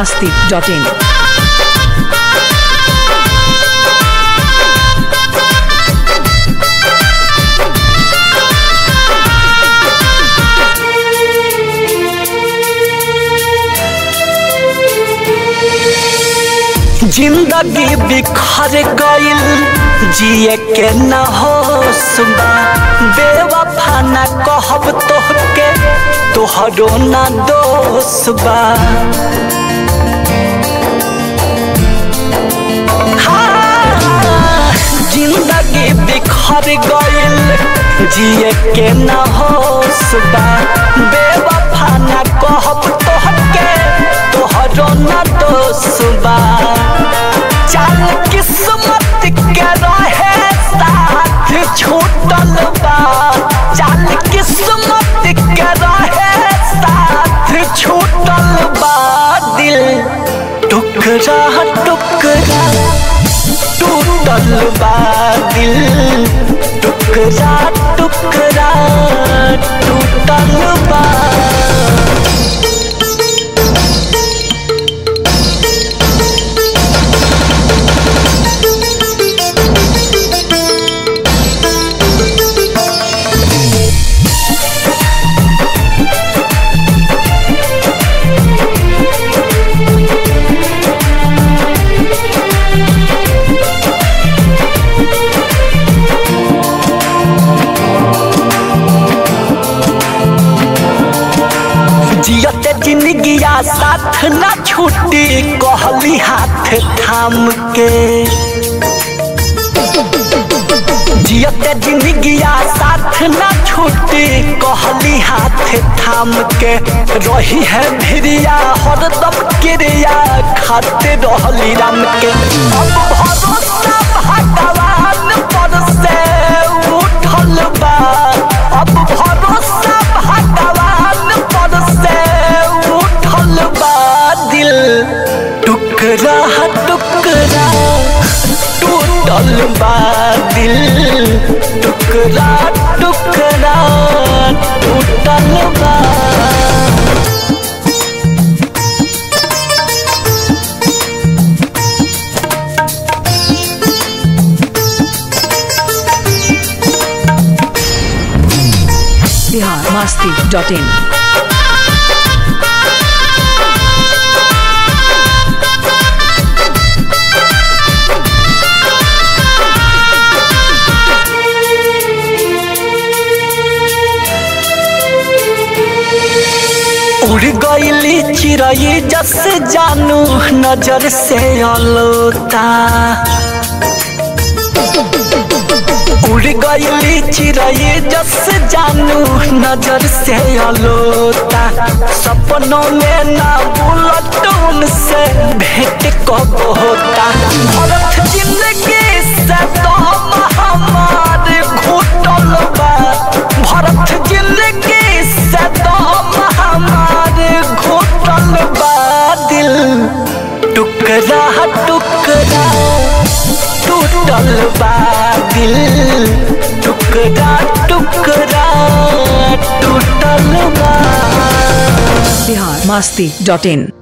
masti.in. जिंदगी बिखर गइल जिए के न हो सुबा बेवफा न कहब तोहके तोहरो न दोष बा हाँ, जिंदगी बिखर गइल जिए के न हो सुबा बेवफा न कहब तोहके तोहरो न दोष बा चल किस्मत के रहे साथ छूटल बा चल किस्मत के रहे साथ छूटल बा दिल टुकड़ा टुकड़ा टूटल बा दिल टुकड़ा टुकड़ा टूटल बा जियत जिंदगिया साथ न छूटी कहली हाथ थाम के जियत जिंदगिया साथ न छूटी कहली हाथ थाम के रही है भिरिया हरदम क्रिया खाते रहली राम के अब भरोसा भगवान पर से उठल बा अब भरोसा भगवान पर से उठल बा दिल टुकड़ा टुकड़ा टूटल बा दिल टुकड़ा टुकड़ा टूटल बा Bihar masti.in. उड़ गईली चिड़ै जस जानू नजर से अलोता उड़ गईली चिड़ै जस जानू नजर से अलोता सपनों में ना बुलटून से भेंट कब होता भरत जिंदगी से तो हमार घुटल बा भरत जिंदगी से तो हमार घुटल बा दिल टुकड़ा टुकड़ा टूटल बा दिल टुकड़ा टुकड़ा टूटल बा Bihar masti.in.